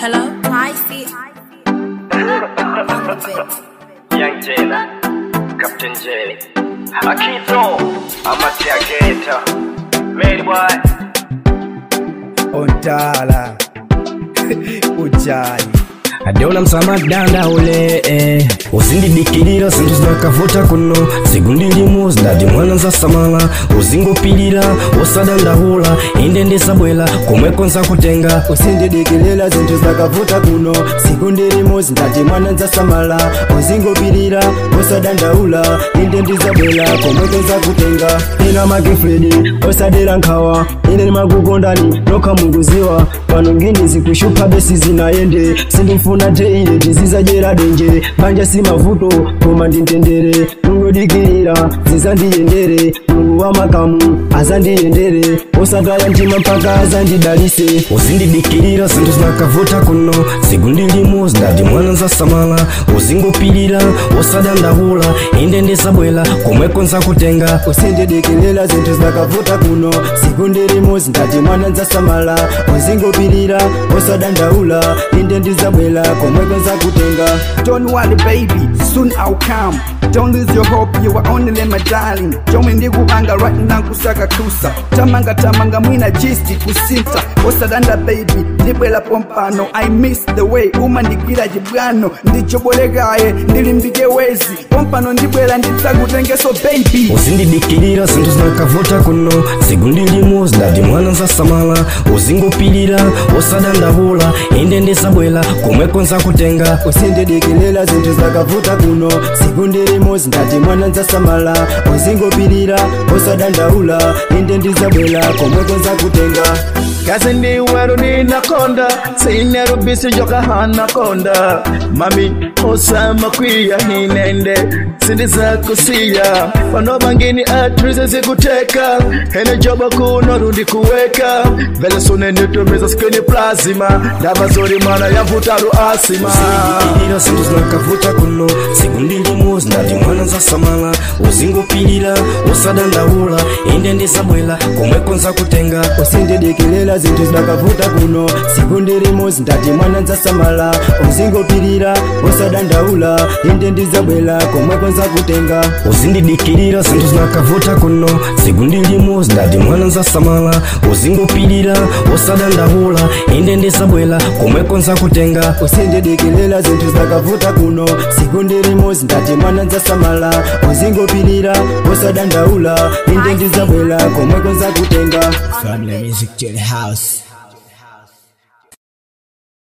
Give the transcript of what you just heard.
Hello, Nicey. On the bit. Young Jada, Captain J, Akito, Amatia Gator, Made Boy, ontala ujali adeona msamadanda ule eh. uzindidikilira zinthu zinakavuta kuno zigundilimu zidati mwana nzasamala uzingopilira osadandahula inde ndisabwela komweko nzakutenga usindidikilira zinthu zakavuta kuno siku ndilimo zindati mwana nzasamala uzingopilira osadandaula inde ndizabwela komweko nzakutenga ina magefredi osadera nkhawa ine nimakukondani nokha mukuziwa pano ngini zikushupa besi zinayende sindifuna teile tizizajera denje banja si mavuto koma ndintendere mungodikilira zizandiyendere mulungu wa makamu azandiyendere osataya mtima mpaka azandidalise uzindidikilira zinthu zinakavuta kuno zigundilimu zidati mwana nzasamala uzingopilira osadandahula inde ndisabwela komweko nzakutenga usindidikilira zinthu zakavuta kuno siku ndilimo zindati mwana nzasamala uzingopilira osadandaula inde ndizabwela komweko nzakutenga Don't worry, baby, soon I'll come. Don't lose your hope, you are only my darling. Jomwe ndikupanga right now kusaka kusa. Tamanga tamanga mwina jisti kusinta. Osadanda baby, ndibwela pompano. I miss the way umandikira jibwano. Ndichobolekaye, ndilimbike wezi. Pompano ndibwela nditsakutengeso baby. uzindidikilira zinthu zinakavuta kuno zigundilimu zidati mwana nzasamala uzingopilira osadandahula inde ndisabwela komweko nzakutenga usindidikilira zinthu zakavuta kuno siku ndilimo zindati mwana nzasamala uzingopilira osadandaula inde ndizabwela komweko nzakutenga kazi ndi weru ninakonda sinerubisi joka hanakonda mami osama kwiya hinende sindizakusiya pano bangini atrize zikuteka hene joba kuno rundi kuweka vele sunenitumiza skini plazima ndabazori mana yavutaru asima uzindidikilira zinthu zinakavuta kuno zigundilimu zidati mwana nzasamala uzingopilira osadandahula inde ndisabwela komweko nzakutenga usindidikilira zinthu zidakavuta kuno siku ndilimo zindati mwana nzasamala uzingopilira osadandaula inde ndizabwela komweko nzakutenga uzindidikilira zinthu zinakavuta kuno zigundilimu zidati mwana nzasamala uzingopilira osadandahula inde ndisabwela komweko nzakutenga usindidikilira zinthu zidakavuta kuno siku ndilimo zindati mwana nzasamala uzingopilira osadandaula inde ndizabwela komweko nzakutenga Family Music to the house.